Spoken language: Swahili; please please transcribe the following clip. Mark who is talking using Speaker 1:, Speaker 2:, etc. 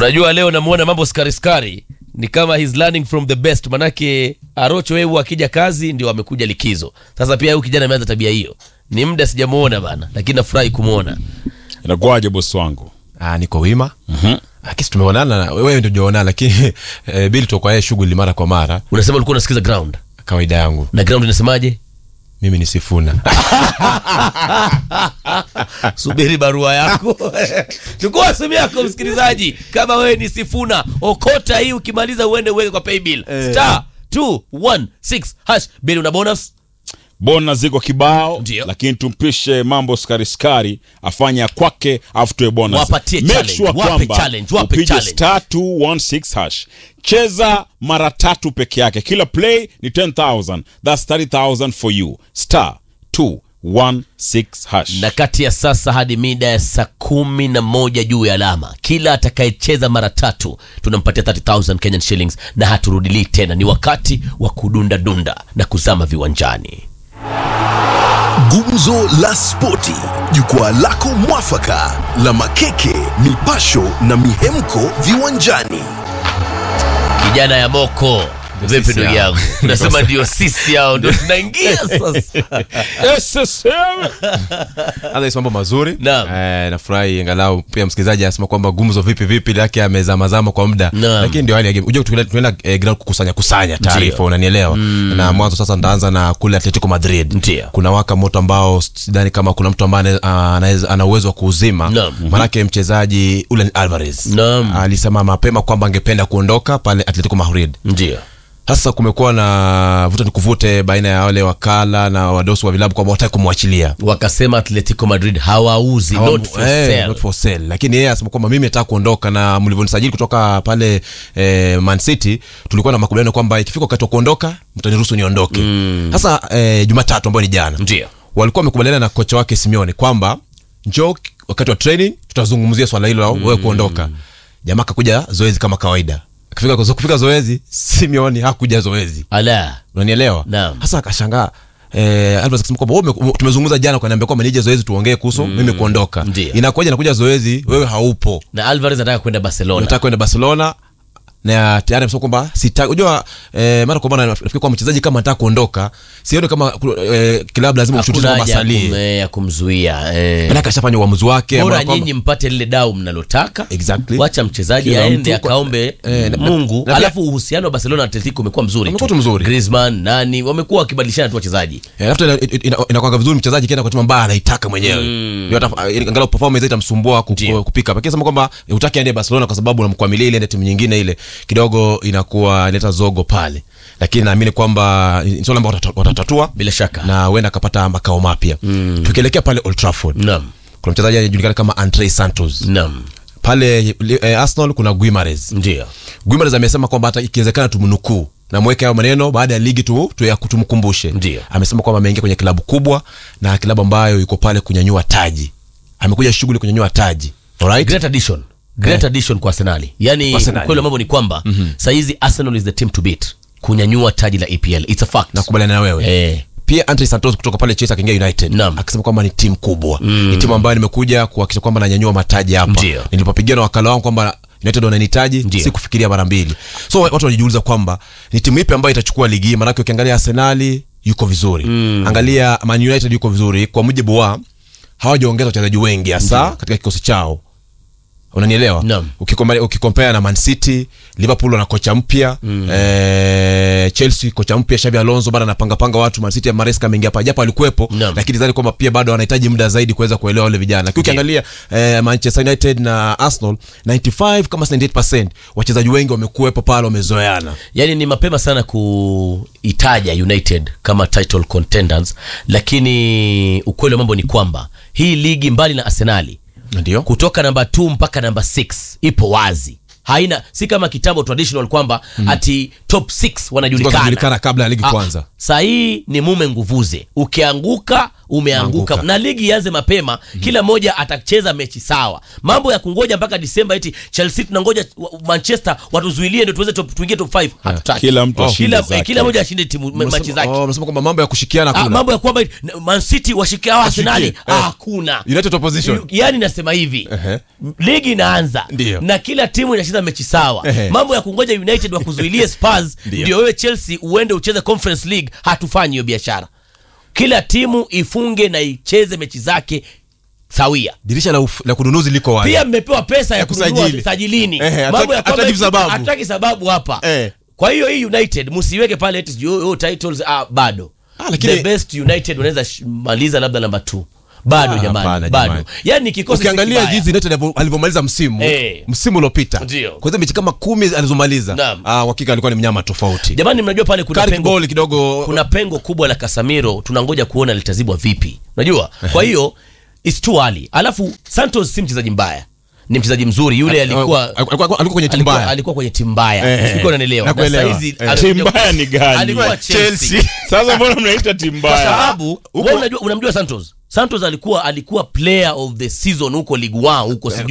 Speaker 1: unajua leo namuona mambo skari skari ni kama he's learning from the best manake arocho wewe akija kazi ndio amekuja likizo sasa pia huyu kijana ameanza tabia hiyo ni muda sijamuona bana lakini nafurahi kumwona
Speaker 2: inakuwaje bosi wangu
Speaker 3: Ah, niko wima lakini tumeonana wewe ndio hujaonana lakini eh, bili toka yeye shughuli mara kwa mara
Speaker 1: unasema ulikuwa unasikiza ground
Speaker 3: kawaida yangu
Speaker 1: na ground inasemaje
Speaker 3: mimi ni sifuna
Speaker 1: subiri barua yako chukua simu yako msikilizaji kama wewe ni sifuna okota hii ukimaliza uende uweke kwa paybill star 216 hash bili una bonus
Speaker 2: bona ziko kibao
Speaker 1: Ndio.
Speaker 2: lakini tumpishe mambo skari skari afanye ya kwake afu tuwe bonus.
Speaker 1: Wapatie
Speaker 2: Make
Speaker 1: challenge,
Speaker 2: sure
Speaker 1: wape
Speaker 2: kwamba
Speaker 1: challenge, wape
Speaker 2: upige
Speaker 1: challenge.
Speaker 2: star 216 hash cheza mara tatu peke yake kila play ni 10000 thats 30000 for you star 216 hash
Speaker 1: na kati ya sasa hadi mida ya saa kumi na moja juu ya alama kila atakayecheza mara tatu tunampatia 30000 kenyan shillings na haturudilii tena ni wakati wa kudunda dunda na kuzama viwanjani
Speaker 4: Gumzo la Spoti, jukwaa lako mwafaka la makeke, mipasho na mihemko viwanjani.
Speaker 1: kijana ya moko vipi
Speaker 3: sisi
Speaker 1: ndugu
Speaker 3: hao.
Speaker 1: yangu unasema ndio sisi hao ndio tunaingia sasa
Speaker 2: SSM.
Speaker 3: hata mambo mazuri
Speaker 1: Naam.
Speaker 3: eh, nafurahi angalau pia msikilizaji anasema kwamba gumzo vipi vipi lake amezamazama kwa muda
Speaker 1: Naam.
Speaker 3: lakini ndio hali ya game unajua tunaenda tunaenda eh, ground kukusanya kusanya taarifa unanielewa na mwanzo sasa ndaanza na kule Atletico Madrid
Speaker 1: Ndio.
Speaker 3: kuna waka moto ambao sidhani kama kuna mtu ambaye ana- anaweza- ana uwezo wa kuuzima
Speaker 1: Naam.
Speaker 3: manake mchezaji Julian Alvarez
Speaker 1: Naam.
Speaker 3: alisema mapema kwamba angependa kuondoka pale Atletico Madrid
Speaker 1: ndio
Speaker 3: sasa kumekuwa na vuta ni kuvute baina ya wale wakala na wadosi wa vilabu kwamba wataki kumwachilia
Speaker 1: wakasema atletico madrid hawauzi
Speaker 3: Hawa-
Speaker 1: not for
Speaker 3: eh,
Speaker 1: sale.
Speaker 3: not for sale. lakini yeye asema kwamba mimi nataka kuondoka na mlivyonisajili kutoka pale eh, man city tulikuwa na makubaliano kwamba ikifika wakati wa kuondoka mtaniruhusu niondoke sasa eh, jumatatu ambayo ni jana
Speaker 1: ndio
Speaker 3: walikuwa wamekubaliana na kocha wake simeone kwamba njoo wakati wa training tutazungumzia swala hilo la wewe kuondoka jamaa akakuja zoezi kama kawaida kufika, kufika zoezi simeone hakuja zoezi
Speaker 1: ala
Speaker 3: unanielewa
Speaker 1: Naam.
Speaker 3: hasa akashangaa Eh, Alvarez akasema kwamba wewe ume- tumezungumza jana ukaniambia kwamba nije zoezi tuongee kuhusu mimi kuondoka
Speaker 1: Ndiyo.
Speaker 3: inakuja nakuja zoezi wewe haupo
Speaker 1: na alvarez anataka kwenda barcelona
Speaker 3: unataka kwenda barcelona na tayari amesema kwamba sitaki unajua eh, mara kwa mara nafikiri kwamba mchezaji kama anataka kuondoka sioni kama eh, klabu lazima mshutize
Speaker 1: hakuna
Speaker 3: kwamba
Speaker 1: haja ya kum-
Speaker 3: asalie
Speaker 1: eh, ya kumzuia eh.
Speaker 3: manake ashafanya uamuzi wake
Speaker 1: bora
Speaker 3: ambao kwamba-
Speaker 1: nyinyi mpate lile dau mnalotaka
Speaker 3: Exactly.
Speaker 1: wacha mchezaji
Speaker 3: Kila
Speaker 1: aende
Speaker 3: mtu kwa-
Speaker 1: akaombe
Speaker 3: eh, na-
Speaker 1: mungu
Speaker 3: na pia-
Speaker 1: alafu uhusiano wa barcelona na atletico umekuwa mzuri
Speaker 3: Umekuwa tu mzuri.
Speaker 1: Griezmann, nani wamekuwa wakibadilishana tu wachezaji
Speaker 3: Eh, alafu tena ina- ina- inakwanga vizuri mchezaji kienda kwa timu ambayo anaitaka mwenyewe ndio hata eh, angalau performance itamsumbua ku-
Speaker 1: Ndio.
Speaker 3: kupika lakini sema kwamba eh, hutaki aende Barcelona kwa sababu unamkwamilia ile ende timu nyingine ile kidogo inakuwa inaleta zogo pale lakini naamini kwamba ni swala ambao watata- watatatua
Speaker 1: bila shaka
Speaker 3: na huenda akapata makao mapya tukielekea pale Old Trafford
Speaker 1: naam
Speaker 3: kuna mchezaji anajulikana kama Andre Santos
Speaker 1: naam
Speaker 3: pale eh, Arsenal kuna Guimares
Speaker 1: ndio
Speaker 3: Guimares amesema kwamba hata ikiwezekana tumnukuu na mweke hayo maneno baada ya ligi tu, tu ya tumkumbushe.
Speaker 1: Ndio.
Speaker 3: Amesema kwamba ameingia kwenye klabu kubwa na klabu ambayo yuko pale kunyanyua taji. Amekuja shughuli kunyanyua taji. Alright?
Speaker 1: great addition great
Speaker 3: Eh.
Speaker 1: addition kwa arsenali yani
Speaker 3: Arsenali.
Speaker 1: ukweli wa mambo ni kwamba saizi arsenal is the team to beat kunyanyua taji la epl it's a fact
Speaker 3: Nakubaliana na wewe.
Speaker 1: eh,
Speaker 3: Pia Andre Santos kutoka pale Chelsea akaingia United.
Speaker 1: Naam.
Speaker 3: Akisema kwamba ni timu kubwa. Ni timu ambayo nimekuja kuhakikisha kwamba nanyanyua mataji hapa.
Speaker 1: Ndio.
Speaker 3: Nilipopigia na wakala wangu kwamba United wananihitaji
Speaker 1: Ndio.
Speaker 3: si kufikiria mara mbili. So watu wanajiuliza kwamba ni timu ipi ambayo itachukua ligi hii maanake ukiangalia Arsenali yuko vizuri. Angalia Man United yuko vizuri kwa mujibu wa hawajaongeza wachezaji wengi hasa katika kikosi chao. Unanielewa?
Speaker 1: Naam.
Speaker 3: Ukikompare ukikompare na Man City, Liverpool wana kocha mpya, eh, Chelsea kocha mpya Xabi Alonso bado anapanga panga watu. Man City ya Maresca ameingia hapa japo alikuwepo,
Speaker 1: Naam.
Speaker 3: lakini zani kwamba pia bado wanahitaji muda zaidi kuweza kuelewa wale vijana. Lakini ukiangalia eh, Manchester United na Arsenal 95 kama 98% wachezaji wengi wamekuwepo pale wamezoeana.
Speaker 1: yani ni mapema sana kuitaja united kama title contenders lakini ukweli wa mambo ni kwamba hii ligi mbali na arsenali
Speaker 3: Ndio.
Speaker 1: kutoka namba 2 mpaka namba 6 ipo wazi haina si kama kitambo traditional kwamba ati top 6 wanajulikana
Speaker 3: Wanajulikana kabla ya ligi
Speaker 1: Ah,
Speaker 3: kuanza.
Speaker 1: saa hii ni mume nguvuze ukianguka umeanguka
Speaker 3: Anguka.
Speaker 1: na ligi ianze mapema kila mmoja atacheza mechi sawa mambo ya kungoja mpaka disemba eti chelsea tunangoja wa- manchester watuzuilie ndio tuweze top- tuingie top 5 hatutaki
Speaker 2: Kila mtu
Speaker 3: Oh.
Speaker 2: ashinde
Speaker 1: kila,
Speaker 2: zake.
Speaker 1: eh, kila mmoja ashinde timu me- machi zake
Speaker 3: Oh, unasema kwamba mambo ya kushikiana
Speaker 1: Ah,
Speaker 3: kuna
Speaker 1: mambo ya kwamba Man City washikia hao Arsenali
Speaker 3: eh.
Speaker 1: ah, hakuna
Speaker 3: United opposition
Speaker 1: yaani nasema hivi
Speaker 3: Ehe.
Speaker 1: ligi inaanza
Speaker 3: Ndio.
Speaker 1: na kila timu inacheza mechi sawa
Speaker 3: Ehe.
Speaker 1: mambo ya kungoja united wakuzuilie spurs
Speaker 3: Ndio.
Speaker 1: ndio wewe chelsea uende ucheze conference league hatufanyi hiyo biashara kila timu ifunge na icheze mechi zake sawia
Speaker 3: dirisha la, uf, la kununuzi liko wazi
Speaker 1: pia mmepewa pesa ya
Speaker 3: Ya
Speaker 1: kununua
Speaker 3: kusajili.
Speaker 1: sajilini
Speaker 3: Ehe, hataki-
Speaker 1: mambo ya kwamba
Speaker 3: hataki
Speaker 1: eti-
Speaker 3: sababu.
Speaker 1: hataki sababu hapa
Speaker 3: Eh.
Speaker 1: kwa hiyo hii united msiweke pale eti sijui, oh, oh, titles ah, bado
Speaker 3: Ah, lakini-
Speaker 1: the best united wanaweza sh- maliza labda namba 2 bado
Speaker 3: Ah,
Speaker 1: jamani
Speaker 3: hapana,
Speaker 1: bado
Speaker 3: jamani.
Speaker 1: yani kikosi si
Speaker 3: ukiangalia
Speaker 1: kibaya.
Speaker 3: jinsi United alivyo- alivyomaliza msimu
Speaker 1: Eh.
Speaker 3: msimu uliopita
Speaker 1: Ndio.
Speaker 3: kwa hizo mechi kama kumi alizomaliza
Speaker 1: Naam.
Speaker 3: ah, hakika alikuwa ni mnyama tofauti
Speaker 1: jamani mnajua pale kuna
Speaker 3: Carrick
Speaker 1: pengo,
Speaker 3: ball kidogo
Speaker 1: kuna pengo kubwa la kasamiro tunangoja kuona litazibwa vipi unajua kwa hiyo it's too early alafu santos si mchezaji mbaya ni mchezaji mzuri yule alikuwa
Speaker 3: alikuwa alikuwa kwenye timu
Speaker 1: alikuwa,
Speaker 3: mbaya
Speaker 1: alikuwa kwenye timu mbaya
Speaker 3: Eh,
Speaker 1: Sikuwa unanielewa. Na
Speaker 3: nakuelewa.
Speaker 1: saizi
Speaker 3: Eh.
Speaker 1: amekuja-
Speaker 2: Timu mbaya ni gani?
Speaker 1: alikuwa Chelsea.
Speaker 2: sasa mbona mnaita timu
Speaker 1: kwa
Speaker 2: mbaya
Speaker 1: sababu wewe unajua unamjua santos santos alikuwa alikuwa player of the season huko ligue 1 huko sijui